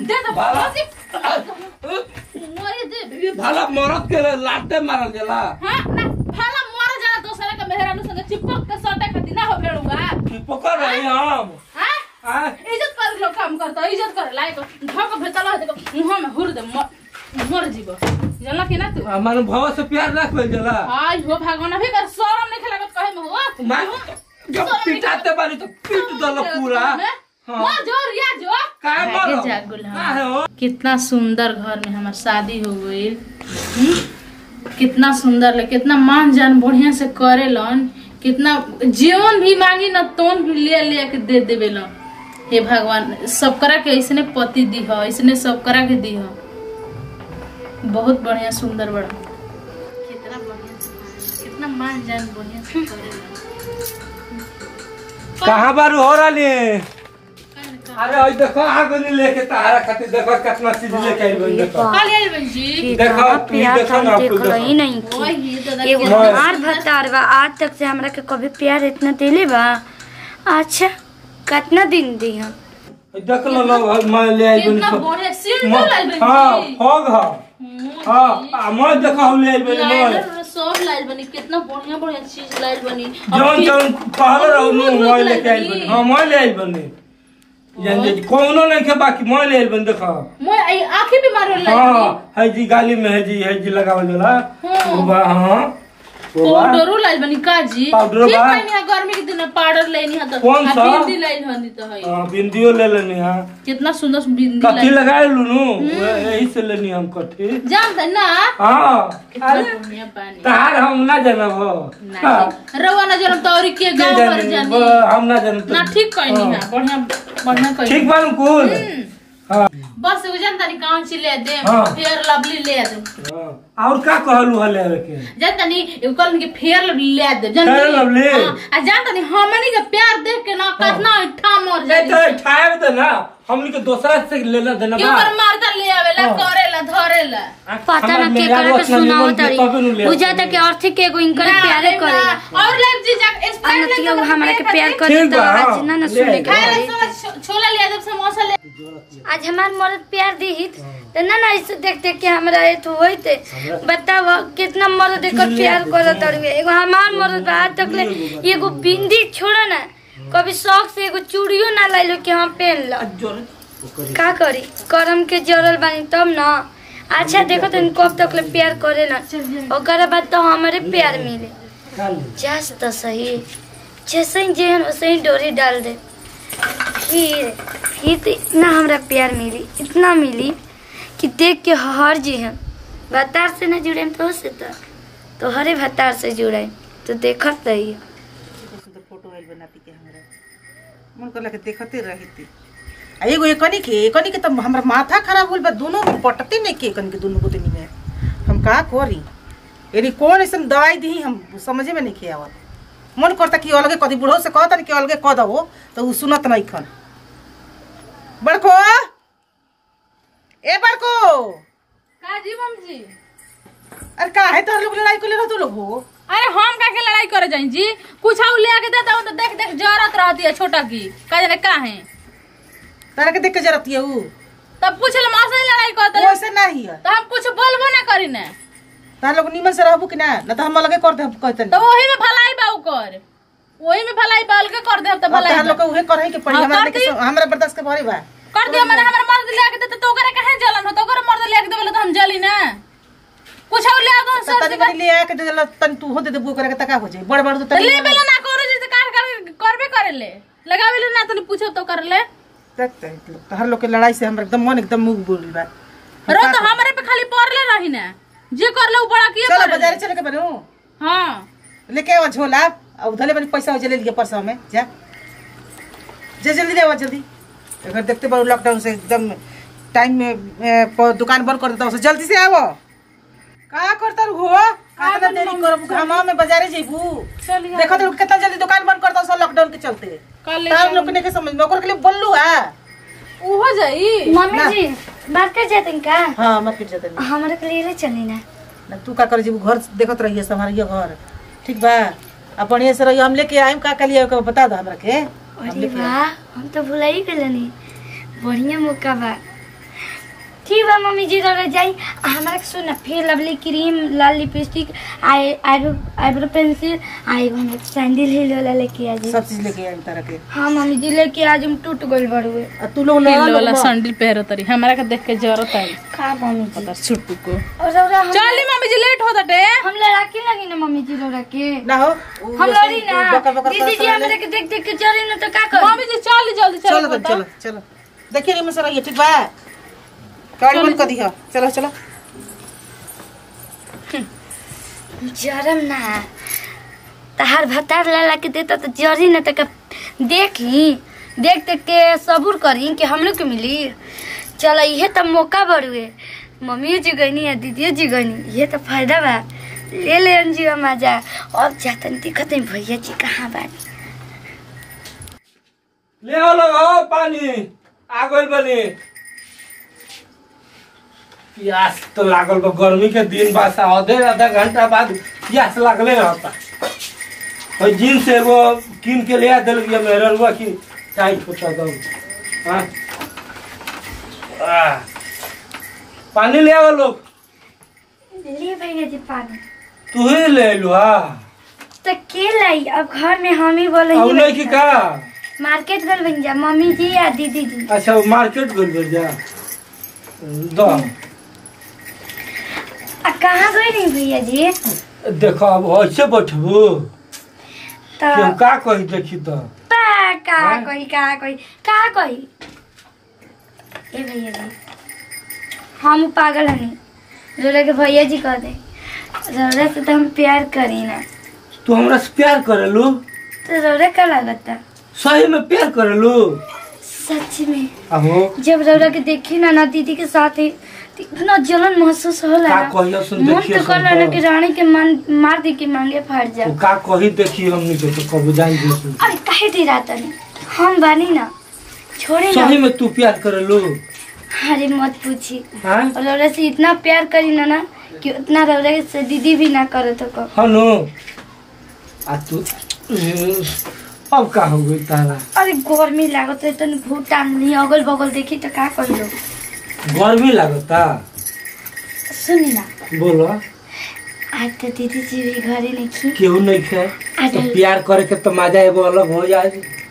दे दो बाला। मोरे दे ये भाला मरद के लाते मारल जाला हां ना भाला मोर जाला दोसरा के मेहरानू संगे चिपक के सटे खातिर ना हो भेड़ुआ कि पकड़ रही हम हां आ इज्जत कर लोग काम करता इज्जत कर लायक धक भेतला है देखो मुंह में हुर दे मर मर जीव जानला कि ना तू हमारे भव से प्यार रख ले जाला हाय हो भगवान अभी कर शरम नहीं खेला कहे में हो मैं जब पिटाते बारी तो पीट दल पूरा हाँ। मर जो रिया जो काहे आगे मरो जा गुल, हाँ। काहे हो कितना सुंदर घर में हमार शादी हो गई कितना सुंदर ले कितना मान जान बढ़िया से करेलन कितना जीवन भी मांगी ना तोन भी ले ले के दे देवे लन हे भगवान सब करा के ऐसने पति दी हो ऐसने सब करा के दी हो बहुत बढ़िया सुंदर बड़ा कितना बढ़िया से कितना मान जान बढ़िया से करेलन कहाँ बारू हो रही अरे ओइ देखो आगनी लेके तारा खातिर देखो कितना चीज लेके आई बन देखो काली आई बहन जी देखो, देखो तू प्यार देखो तो ना, हम आपको देखल ही नहीं ओए की ये दादा एगो के- हाँ। हमार भतार बा आज तक से हमरा के कभी प्यार इतना दिले बा अच्छा कितना दिन दी हम देख लो लो मैं ले आई बन कितना बढ़िया सीन तो लाई बहन हाँ जी होग हाँ हाँ आ, मैं देखो हम ले आई बन मैं लाइनर सब लाइल बनी कितना बढ़िया बढ़िया चीज लाइल बनी अब जौन फिर- जौन कहल रहू नु दूध मैं दूध लेके आई लाइल बन बनी। हाँ मैं ले आई बन जान जे कोनो नहीं के बाकी मैं ले आई बन देखो मैं आई आंखें भी मारो लाइल हाँ है जी गाली में है जी है जी लगावल जाला हाँ। वो बा हाँ वो बा पाउडरो लाइल बनी का जी पाउडरो फिर बा। कहनी है गर्मी के दिन में पाउडर लेनी है तो कौन आ, सा? बिंदी लाइल हनी तो है हाँ, बिंदियो ले लेनी हाँ कितना सुंदर सुंदर बिंदी कथी लाइल लगाए लूनू यही से लेनी हम कथी जानते ना हाँ कितना अरे बढ़िया पानी तार हम ना जानब हो हाँ, नहीं रवा ना जन्म तौरी के के गांव भर जानी जानी ब- हम ना जानब ना ठीक कहनी है बढ़िया बढ़िया कहनी ठीक बा कुल हाँ बस वो जानता नहीं कौन सी ले दे हाँ। फेयर लवली ले दे हाँ। और का कहलू हले के जानता नहीं एगो कहलन कि फेयर लवली ले दे जानता Fair नहीं? Lovely? हाँ, आ जानता नहीं हमनी के प्यार देख के ना कितना इठा मर नहीं जाई तो ठाए दे ना हमनी के दूसरा से लेना देना के बा ऊपर मारता ले आवेला हाँ। करेला धरेला पता हमार ना के मेहरारू करे के अपना सुनाओ निमन के तारी तबे नु ले बुझाता के अर्थ के एगो इनकर ना, प्यारे ना, करेला और लाइफ जी जा स्पाइस अनतिया वो हमरा के प्यार करे ठीक तो बा, हाँ, आज ना ना ले सुने आई। के खाए पड़ी। ला समझ छोला ले दे समोसा ले आज हमार मर्द प्यार दी तो ना ना ऐसे देख देख के हमरा ये तो होइते बताओ कितना मर्द देकर प्यार करत तड़वे एगो हमार मर्द बा आज तक ले एगो बिंदी छोड़ा ना कभी शौक से एगो चूड़ियो ना लाइलो कि हम पहन लो का करी करम के जरल बानी तब ना अच्छा देखो तो कब तक ले प्यार करे ना ओकर बाद तो हमारे प्यार मिले जस तो सही जैसे ही जेहन वैसे ही डोरी डाल दे फिर फिर तो इतना हमरा प्यार मिली इतना मिली कि देख के हर जी हम भतार से न जुड़े तो से तो तो हरे भतार से जुड़े तो देखत रही सुंदर फोटो आइल बनाती के हमरा मन करला के देखते रहती आ एगो एकनी के एकनी के त हमरा माथा खराब होल बा दोनों पटते नहीं के एकनी के दोनों गोतनी में हम का करी यानी कौन ऐसन दवाई दी हम समझे में नहीं के आवत मन करता कि अलगे कदी बुढ़ो से कहता कि अलगे कह दो तो उ सुनत नहीं खन बड़को ए बड़को का जी मम जी अरे का है तो लोग लड़ाई को ले रहा तू लोग हो अरे हम का के लड़ाई करे जाई जी कुछ और ले आके देता हूं तो देख देख जरत रहती है छोटा की का जाने का है तारा के देख के जरती है उ तब पूछ ले मां से लड़ाई करते वो ऐसे नहीं है तो हम कुछ बोलबो ना करी ना तार लोग निमन से रहबू कि ना ना तो हम अलगे कर दे कहते तो वही में भलाई बाऊ कर वही में भलाई बाल के कर दे तो भलाई तार लोग बा। के उहे करही के पड़ी हाँ, हमरा कर देखे दी। सो- हमरा बर्दाश्त के भरी बा कर दिया मैंने हमारे मर्द ले आके देते तो ओकरे कहे जलन हो तो ओकरे मर्द ले आके देबे तो हम जली ना कुछ और ले आ दो तो सर तनी मनी ले आके दे देला तनी तू हो दे देबू करे के तका हो जाई बड़ बड़ तो तो तनी ले बेला ना करो जैसे कार कर करबे करे ले लगावे ले ना तो पूछो तो कर ले देख देख लोग तो हर लोग के लड़ाई से हमरा एकदम मन एकदम मुंह बोल बा रो तो हमारे पे खाली पड़ले रही ना जे कर ले उ बड़ा किए चलो कर बाजार चले के बनू हां लेके आवा झोला अब उधले बनी पैसा हो चले लिए परसों में जा जा जल्दी दे आवा जल्दी अगर देखते बारू लॉकडाउन से एकदम टाइम में ए, प- दुकान बंद कर देता हूँ जल्दी से आवो का करता रू हो का देरी करब घामा में बाजारे जेबू चलिए देखो तो कितना जल्दी दुकान बंद करता हूँ लॉकडाउन के चलते कर ले तार लोग ने के समझ में ओकर के लिए बोललू है उ हो जाई मम्मी जी बात कर जाते का हाँ मत फिर जाते हमारे के लिए ले चली ना ना तू का कर जेबू घर देखत रहिए संभालिए घर ठीक बा अब बढ़िया से रहिए हम लेके आइम का कलिए ओकर बता दो हमरा के हम अरे लेके आइम। वाह हम तो भुला ही गए नहीं बढ़िया मौका बा ठीक बा मम्मी जी रह जाई आ हमरा के सुन फिर लवली क्रीम लाल lipstick eye eyebrow eyebrow pencil आ एगो हमरा सैंडल हिल वाला लेके आ जी सब चीज लेके आई तरह के हाँ मम्मी जी लेके आज हम टूट गइल बड़ुए आ तू लोग हिल ले वाला सैंडल पहरो तरी हमरा के देख के जरूरत आई का मम्मी जी पता छुट्टू को और रौरा हम चली मम्मी जी लेट हो दटे हम लड़ाकी लगी ना मम्मी जी रौरा के ना हो उ हम जैसे लड़ी ना बकर बकर दीदी करत जी रहले। हमरा के देख देख के चली ना तो का करी मम्मी जी चल जल्दी चलो चलो तब चलो चलो देखिए रे मसरा ये ठीक बा गाड़ी बंद कर दिया चलो चलो जरम ना तहार भतार लाला के देता तो जरी ना तक देख ली देख देख के सबूर करी कि हम लोग के मिली चल इहे तो मौका बड़ुए मम्मी जी गईनी या दीदी जी गईनी ये तो फायदा बा ले ले अंजी मजा अब जातन दिखत नहीं भैया जी कहाँ बानी ले आओ लोग आओ पानी आ गइल बनी प्यास तो लागल बा गर्मी के दिन बा सा आधे आधा घंटा बाद प्यास लागले रहता और जिन से वो किन के ले आ दिल गया मेरे रुआ की टाइट होता दो हाँ आह। पानी ले आओ लोग ले भैया जी पानी तू ही ले लो हाँ तो के लाई अब घर में हम ही बोल अब नहीं की का मार्केट गल बन जा मम्मी जी या दीदी जी अच्छा वो मार्केट गइल बा जा दो आ कहाँ गई नहीं भैया जी देखो अब ऐसे बैठबू तो केहू का कही देखी तो पा का हाँ? कही का कही का कही ए भैया जी हम पागल हनी रोरा के भैया जी कह दे रोरा से तो हम प्यार करी ना तू हमरा से प्यार करेलू तो रोरा का लगता सही में प्यार करेलू सच में अहो जब रोरा के देखी ना ना दीदी के साथ ही तो इतना जलन महसूस होला का ना कहियो सुन मन देखियो तो सुन कर ना तो। कि रानी के मान मार दी के मांगे फाट जा तू का कही देखी हमनी के तो कब जान जी सुन अरे काहे दी रात नहीं हम बानी ना छोड़े ना सही में तू प्यार करेलू अरे मत पूछी हाँ और रौरा से इतना प्यार करी ना ना कि उतना रौरा से दीदी भी ना करे तो को हनु आ तू अब का हो गई तारा अरे गर्मी लागत है तन भूटान नहीं अगल बगल देखी तो का कर लो गर्मी लागता सुनी ना बोलो आज तो दीदी जी भी घरे नहीं थी केहू नहीं खे आ तो जाइए। प्यार करे के तो मजा एगो अलग हो जाए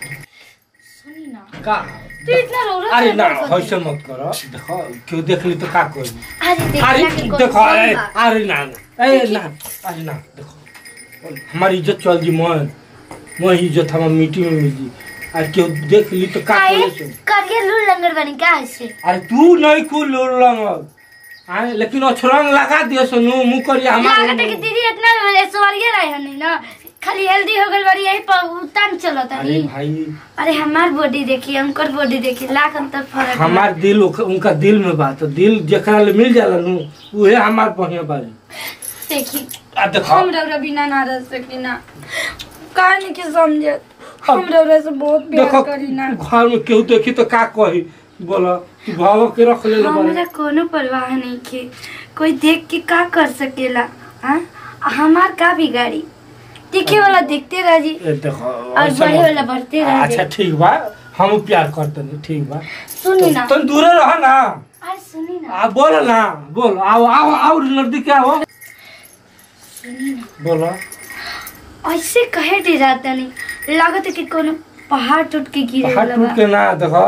सुनी ना का तू इतना रौरा अरे से ना डर ऐसे मत करो देखो केहू देख ली तो का करी अरे अरे देखला के देखो अरे कौन अरे ना ना अरे ना अरे ना देखो हमारी इज्जत चल जी मन मोह इज्जत हमार मिट्टी में मिल जी अरे केहू देख ली तो का काहे करे करियर लूर लंगर बनी का ऐसे अरे तू नहीं कुल लंग आए लेकिन अछरंग लगा दियो सुनु मुंह करिया लागत है कि हमार दीदी इतना स्वर्गीय रहे हन नहीं ना खाली हेल्दी हो गल बड़ी यही पर उतान चलत अरे है भाई अरे हमार बॉडी देखी उनकर बॉडी देखी लाख अंतर फर्क बा। हमार दिल उक- उनका दिल में बात है दिल जेकरा ले मिल जाला नु उहे हमार बढ़िया बारी देखी आ देखो हम रौरा बिना ना रह सकी ना कहानी के समझे हम रौरा से बहुत प्यार देखो करी ना घर में केहू देखी तो का कही बोला तू भाव के रख ले हमरा कोनो परवाह नहीं के कोई देख के का कर सकेला हाँ हमार का बिगाड़ी देखे वाला देखते रह जी ए देखो और ऐसा बढ़े मत- वाला बढ़ते रह अच्छा जी ठीक बा हम प्यार करते नहीं ठीक बा सुनी ना तुम दूरे रह ना अरे सुनी ना आ बोलो ना बोलो आओ आओ आओ नजदीक आओ सुनी ना बोलो ऐसे कहे दे जाता नहीं लागत है कि कोनो पहाड़ टूट के गिरे हाथ वाला टूट बा के ना देखो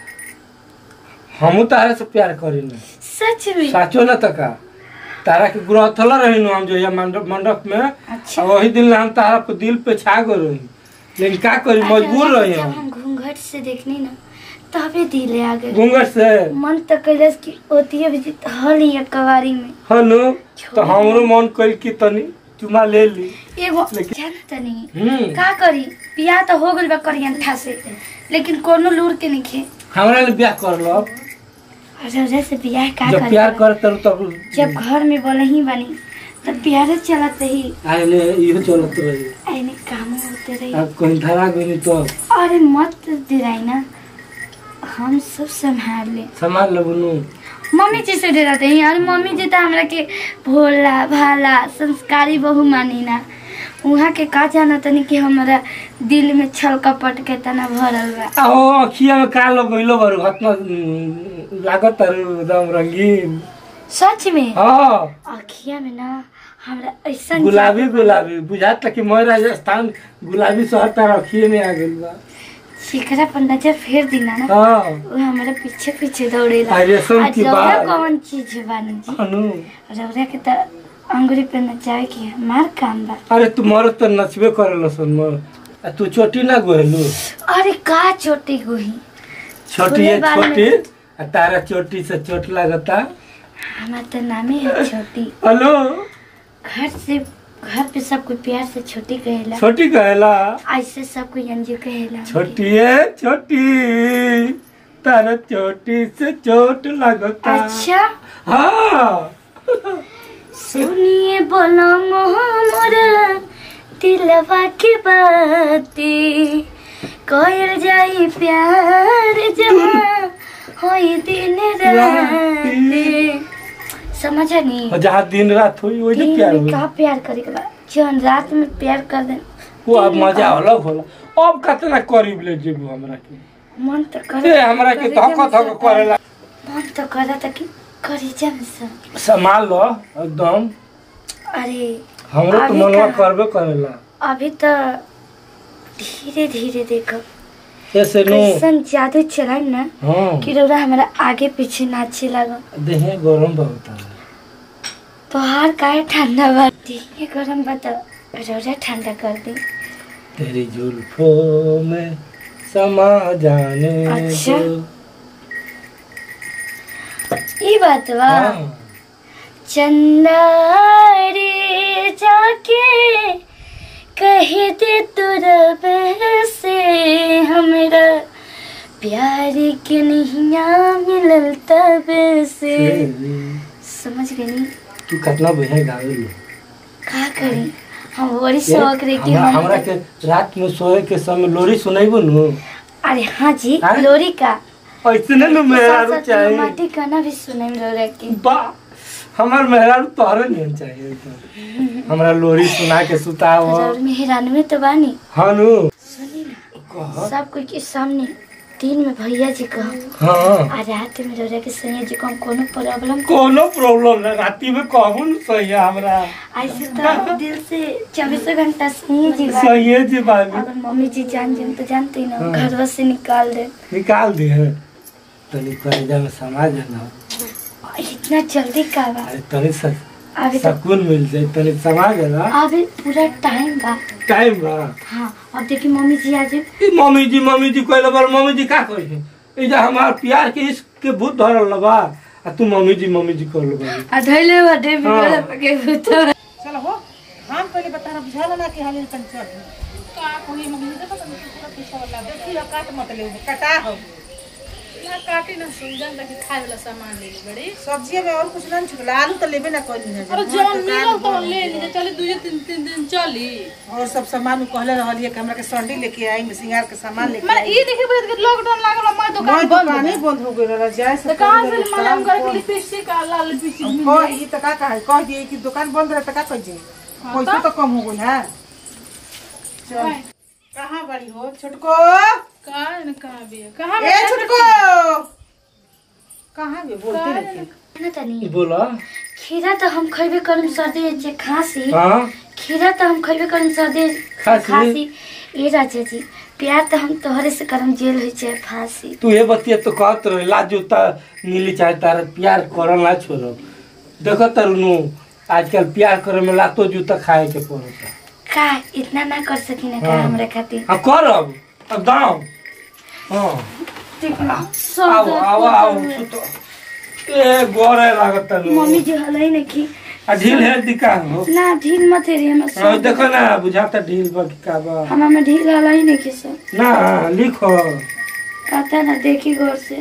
हमू तारे से प्यार करी ना सच में साचो ना तका तारा के ग्रह थल रही नु हम जो ये मंडप मंडप में अच्छा और वही दिन हम तारा पे दिल पे छा गए रही लेकिन का करी मजबूर रही जब हम हम घूंघट से देखनी ना तबे दिले आ गए घूंघट से मन तो कैलस की होती है भी हल ही कवारी में हनु तो हमरो मन कइल की तनी चुमा ले ली एगो लेकिन- जानता नहीं हम्म का करी बियाह तो हो गइल बा करियंठा से लेकिन कोनो लूर के नहीं खे हमरा ले ब्याह कर लो रौरा से बियाह का जब करे प्यार बा? कर तब जब घर में बोले ही बनी तब प्यारे चलत रही आइले इहो चलत रही ऐने काम होते रही अब कहीं धरा गई तो अरे मत दिराई ना हम सब संभाल ले संभाल ले बुनू मम्मी जी से डराते हैं और मम्मी जी तो हमरा के भोला भाला संस्कारी बहु मानी ना वहाँ के का जाना तनी कि हमारा दिल में छल कपट के तना भरल बा आओ अखिया में का लगइलो बारू हतना लागत तारू एकदम रंगीन सच में हाँ अखिया में ना हमरा ऐसा गुलाबी गुलाबी बुझाता कि मैं राजस्थान गुलाबी शहर तार रखिए में आ गइल बा शिखरा पर नजर फेर दिना ना हाँ वो हमारे पीछे पीछे दौड़ेला आ, रेशम आ की रौरा बाल। कौन चीज है बानी जी अनु रौरा के त अंगुरी पे नचावे के हमार काम बा अरे तुम्हारा तो नचबे करे सन मोर आ तू चोटी ना गोहलू अरे का चोटी गोही छोटी है फूले बाल में- छोटी आ तारा चोटी से चोट लगता हमार तो नामे है छोटी हेलो घर से घर पे सब कोई प्यार से छोटी कहेला छोटी कहला ऐसे सब कोई अंजू कहेला छोटी है छोटी तारा चोटी से चोट लगता अच्छा हाँ सुनिए बोलो मोहम्मद दिलवा की बातें कोयल जाई प्यार जहाँ होई दिन रात समझा नहीं और जहाँ दिन रात हुई वही दिन प्यार में हुई का प्यार करे के बाद जौन रात में प्यार कर दे वो अब मजा अलग होला अब कितना करीब ले जेबू हमरा के मन तो ए करे हमरा के धक धक करेला मन तो करे था कि करी जम सब संभाल लो एकदम अरे हमरो तो अभी मनवा कहाँ? करबे करेला अभी तो धीरे धीरे देखो ऐसे नो कैसन जादू चलाई ना हाँ कि रौरा हमारा आगे पीछे नाचे लगा देहे गरम बहुत है तो हार काहे ठंडा बा ये गरम बता रौरा ठंडा कर दे तेरी जुल्फों में समा जाने अच्छा। दो ये बात बा हाँ चंदा रे जाके कह दे तू रब से हमरा प्यार के नैया मिलल तब से समझ गई नहीं तू कितना बढ़िया गावे लो का करी हम बड़ी शौक रही कि हमरा हम हमरा के रात में सोए के समय लोरी सुनाइबो नु अरे हाँ जी हाँ? लोरी का ऐसने नु मेहरारू साथ साथ चाहिए रोमांटिक गाना भी सुने में रह के बा हमार मेहरारू तोहरे नहीं चाहिए तो हमरा लोरी सुना के सुताओ और मेहरान में तो बानी हाँ नु सुनी ना कह सब कोई के सामने दिन में भैया जी कहो हाँ आ रात में रह के सैया जी को हम कोनो प्रॉब्लम कोनो प्रॉब्लम ना राती में कहबो न सही है हमरा ऐसे तो दिल से चौबीसों घंटा सैया जी बा सही है जी बाबू अगर मम्मी जी जान जाए तो जानते ही ना हाँ। घरवा से निकाल दे निकाल दे तनी कलेजा में समा जाना इतना जल्दी का बा अरे तनी स- अभी तो सकून मिल जाए तनी समा जाना अभी पूरा टाइम बा टाइम बा हाँ अब देखिए मम्मी जी आज ई मम्मी जी मम्मी जी कहले बार मम्मी जी का कही ई जा हमार प्यार के इश्क के भूत धरल बा आ तू मम्मी जी मम्मी जी कहल बा आ धैले बाटे हाँ। के भूतो चलो हो हम पहले बता रहा बुझा ना कि हाल तन चल का कोई मम्मी देखो तो पूरा पीछे वाला देखी हो काट मत ले कटा हो ना काटी ना सुजन तक खाए वाला सामान ले ली बड़ी सब्जी में और कुछ ना छुटला आलू तो लेबे ना कोई है और जौन मिलल तो ले ली चले दू तीन तीन दिन चली और सब सामान उ कहले रहलिए कि हमरा के संडी लेके आई सिंगार के सामान लेके मैं आई ये देखे बजे के लॉकडाउन लागल मैं मैं दुकान बंद दुकान ही बंद हो गई रहा जाए तो से कहां पहले से मालूम दुकान कर के बंद। लिपस्टिक आ लाल लिपस्टिक कह ई तो का कहा कह दिए कि दुकान बंद रहे तो का कह जे पैसा तो कम हो गई है चल कहाँ बड़ी हो छोटको का न कहां भी कहां ए छोटको कहाँ भी बोलते रहते ना तनी बोला खीरा तो हम खइबे करम सर्दी जे खांसी हाँ खीरा तो हम खइबे करम सर्दी खांसी? खांसी ए राजा जी प्यार तो हम तोहरे से करम जेल होई चाहे फांसी तू ये बतिया तो कहत रहे ला जूता नीली चाहे तारा प्यार करल ना छोड़ो देखो तरनु आजकल प्यार करे में लातो जूता खाए के पड़ता का इतना ना कर सकी ना का हाँ। हमरा खातिर हाँ कर अब अब दाम हाँ ठीक ना सब आओ दर्द आओ होता आओ हुए। सुतो ए गोरे लागत तनु मम्मी जी हलाई नहीं की आ ढील है दिका हो ना ढील मत हेरी हम हाँ, देखो ना बुझाता ढील बा कि का बा हमारा में ढील हलाई नहीं की सर ना लिखो पता ना देखी गौर से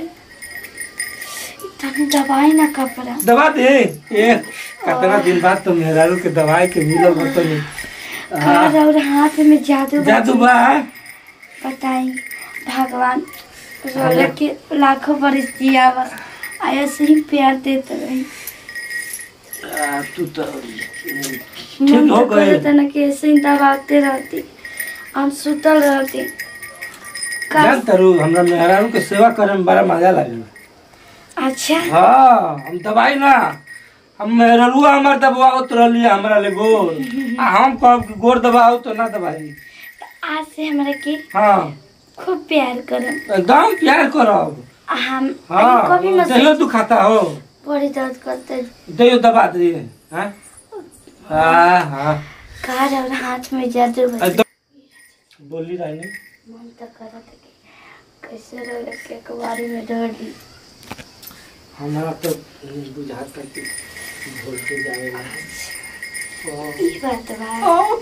तनी दवाई ना कपड़ा दवा दे ए कितना दिन बाद तो मेहरारू के दवाई के मिलल बतनी कार और हाथ में जादू जादू बाजी। बा बताई भगवान रोले के लाखों बरिस जिया बा ऐसे ही प्यार देते रही आ, तू तो मन ठीक हो तो गए करता ना कि ऐसे ही दबाते रहती हम सुतल रहती का जान तारू हमरा मेहरारू के सेवा करे में बड़ा मजा लागेला अच्छा हाँ हम दवाई ना हम मेहरुआ हमार दबावत रहली हमरा ले गोर आ हम कहब कि गोर दबाओ तो ना दवाई आज से हमरा के हाँ खूब प्यार करम एकदम प्यार करब हम हाँ कभी मत दहियो दुखाता हो बड़ी दर्द करते दहियो दबा दिए हाँ हाँ हाँ कार और हाथ में जादू बन एकदम बोली रानी मन तो करत है कि कैसे रह के कुवारी में डर दी हमारा तो बुझाता कि भूल के जाएगा ई बात बा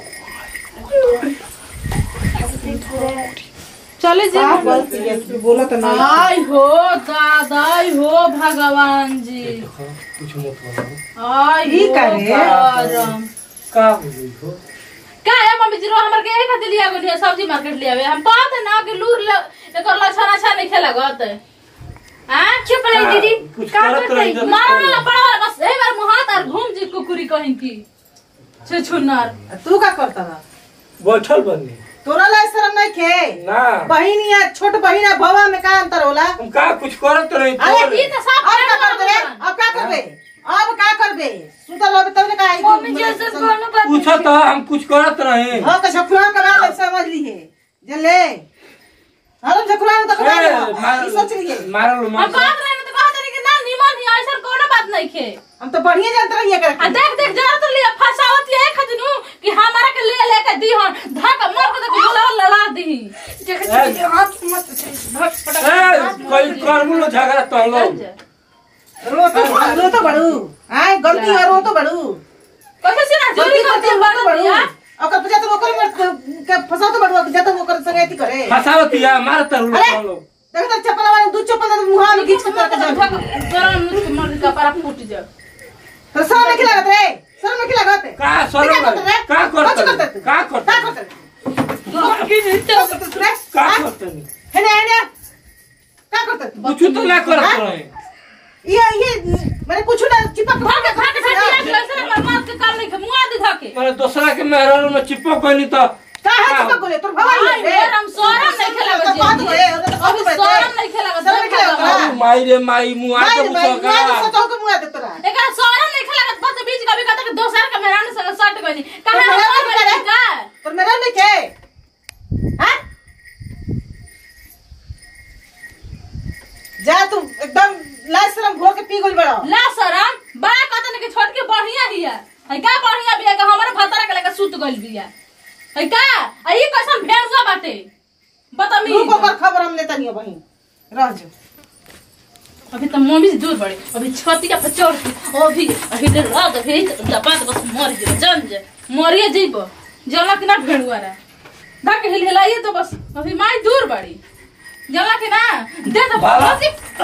चले जी बोला तो नहीं आई हो दादाई हो भगवान जी देखो कुछ मत बोलो आई ई हो का रे? करम। का बोली हो का है मम्मी जी रो हमर के एक खातिर लिया गोलिया सब्जी मार्केट लिया हम कहते ना कि लूर ले एकर लक्षण अच्छा नहीं खेला गत हां चुप रही दीदी कुछ का करत करते रही जब- मारो ना पड़ा बस एक बार मुहात और घूम जी कुकुरी कहीं की छे छुनर तू का करता ना बैठल बनी तोरा ला शर्म नहीं खे ना बहिनी है छोट बहिन है भवा में का अंतर होला हम का कुछ करत रही अरे ई तो सब अब का करबे अब का करबे अब का करबे सुतल होबे तब ने का मम्मी जैसे कोनो बात पूछो तो हम कुछ करत रहे हां का छकुरा का बात समझ ली है जले हम छकुरा तो कबा ई सोच ली है मारल हम बात रहे तो कहते रहे कि ना निमन ही ऐसा कोनो बात नहीं खे हम तो बढ़िया जानते रहिए आ कर देख देख जरा तो लिया फसावत है खजनू कि हमारा के ले लेके दी हन धक मर को तो गोला लड़ा दी हाथ मत कोई करबू लो झगड़ा तो लो रो तो रो तो बड़ू आय गलती है रो तो बड़ू कैसे से ना गलती जोरी करती करती है रो तो बड़ बड़ू दिया ओकर पजा तो ओकर में के फसा तो बड़ू जत ओकर संग एती करे फसावतिया मार तर लो अरे! लो देख तो चप्पल वाला दू चप्पल तो मुहा में खींच के तरह जा जरा मुझ को मर का पारा फूट जा तो सर में खिला रे सर में खिला गते का सर का करत का का करत करते का का करत है ना है ना का करते कुछ तो ना करत रहे ये ये मैंने कुछ ना चिपक भाग भाग भाग ऐसे मर मर के काम नहीं खे मुआ दी धके मैंने दूसरा के मेहरारू में चिपक गई तो का है चिपक बोले तोर भवाई आई है हम सोरम नहीं खेला तो बात है तो अभी बात सोरम नहीं खेला सोरम नहीं खेला अरे माई रे माई मुआ माई के माई माई मुसका सतो के मुआ दे तोरा एकरा सोरम नहीं खेला बस बीच कभी कहता कि दोसर के मेहरान संग सट गई कहां मेहरान हम नहीं करे का तोर मेरा नहीं के हां जा तू एकदम लाल शर्म घोर के पी गइल बड़ा ला शरम बड़ा कहता कि छोट के बढ़िया हिया है का बढ़िया बिया का हमारे भतरा के लेके सुत गइल बिया है का आ ई कैसन भेड़ुआ बाटे बतमी तू को पर खबर हम लेता नहीं बहिन रह जा अभी तो मम्मी से दूर बड़े अभी छतिया पे चढ़ के अभी अभी तो रात अभी तो दबा के बस मर गए जान जा मरिए जइबो जला कि ना भेड़ुआ रे धक हिल हिलाइए तो बस अभी माई दूर बड़ी जला कि ना दे दो बाला।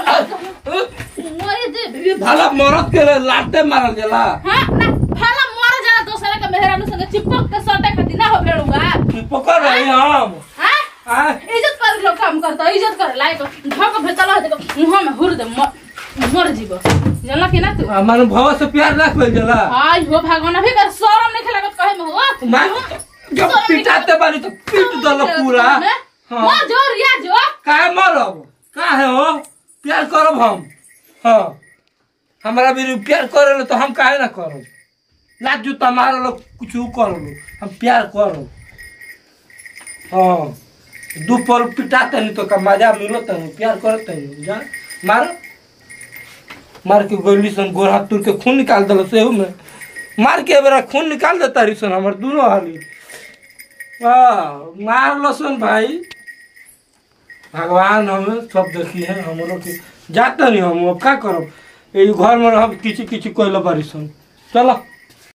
मरे दे भला मरद के लाते मारल जाला हाँ ना भाला मर जाला दोसरा के मेहरानू संग चिपक के सटे खातिर ना हो भेड़ुआ चिपक रही हम हाँ आ इज्जत कर लोग काम करता इज्जत कर लायक धक भेतला है देखो मुंह में हुर दे मर मर जीबो जला कि ना तू मन भव से प्यार ना कोई जाला आई हो भगवान अभी कर शरम नहीं खेला कहे में हो मैं जब पिटाते बारी तो पीट दल पूरा हाँ। मार जोर या जो काहे मरब काहे हो प्यार करब हम हाँ हमारा भी प्यार करे लो तो हम काहे ना करब लाज जूता मार लो कुछ कर लो हम प्यार करब हाँ दू पल पिटाते नहीं तो का मजा मिलो तो प्यार करते नहीं जा मारो मार के गोली सन गोर हाथ तुर के खून निकाल दिल सेहू में मार के बेरा खून निकाल देता रही सन हमार दोनों हाली हाँ मार लो सन भाई भगवान हमें सब देखी है हमरो के जाते नहीं हम अब का करब ये घर में हम किची किची कोई बारी सन चलो